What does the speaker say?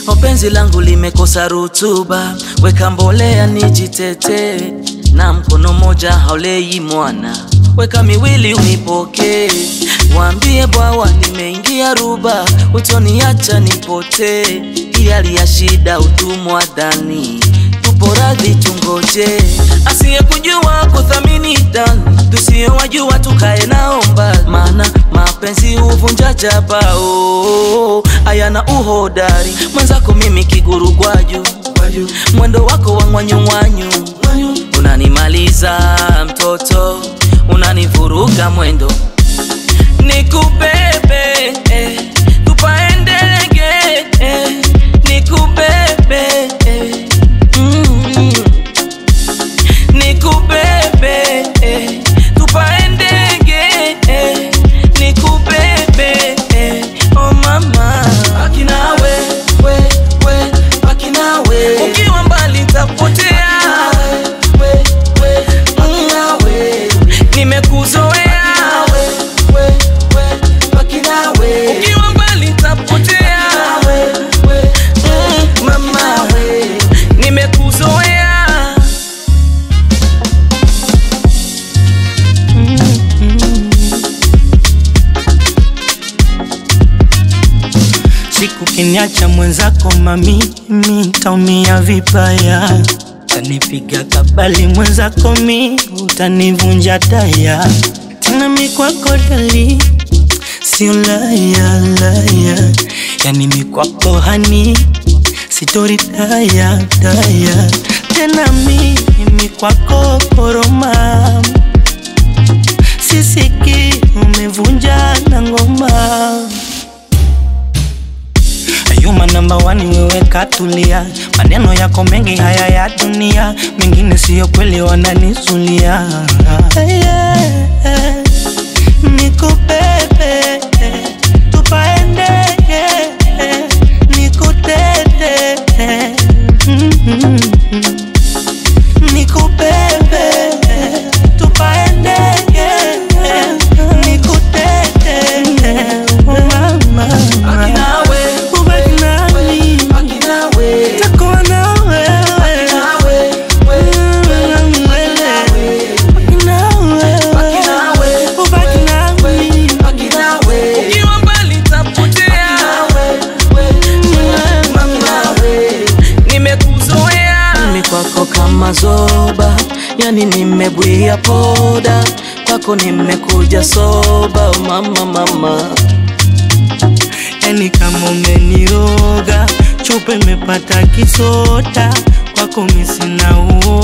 Penzi langu limekosa rutuba, weka mbolea nijitetee, na mkono moja haulei mwana, weka miwili unipokee. Waambie bwawa nimeingia ruba, utoniacha nipotee. Hii hali ya shida utumwa dhani, tupo radhi tungoje. Asiyekujua kuthamini dani, tusiyowajua tukae naomba, maana mapenzi huvunja jabao, hayana uhodari. Mwenzako mimi kiguru gwaju, mwendo wako wa ngwanyungwanyu unanimaliza mtoto, unanivuruga mwendo nikubebe eh, tupae ndege eh, nikubebe eh, mm, nikubebe eh, tupae ndege eh, nikubebe eh, oh mama baki nawe we, we, baki nawe ukiwa mbali tapotea we, we, baki nawe nimekuzoea ukiwa mbali tapotea Mm, mama nimekuzoea Siku kiniacha mwenzako mami, mi ntaumia vibaya, tanipiga kabali mwenzako mi, utanivunja taya tena mi kwako dali, sio laya laya, yani mi kwako hani, sitori daya daya, tena mi mi kwako koroma, sisiki umevunja na ngoma Yuma namba wani wewe katulia, maneno yako mengi haya ya dunia, mengine siyo kweli wananisulia. Hey, yeah, nikubebe tupae ndege, nikutete mm-hmm. nikubebe tupae ndege, nikutete mama Baki nawe, ubaki nami baki nawe, takuwa na wewe nawe, Baki nawe, ubaki nami baki nawe. Ukiwa mbali tapotea, mama nimekuzoea. Mimi kwako kama zoba, yani nimebwia poda, kwako nimekuja soba, oh mama mama. yani kama umeniroga chupa imepata kisota kwako misina uo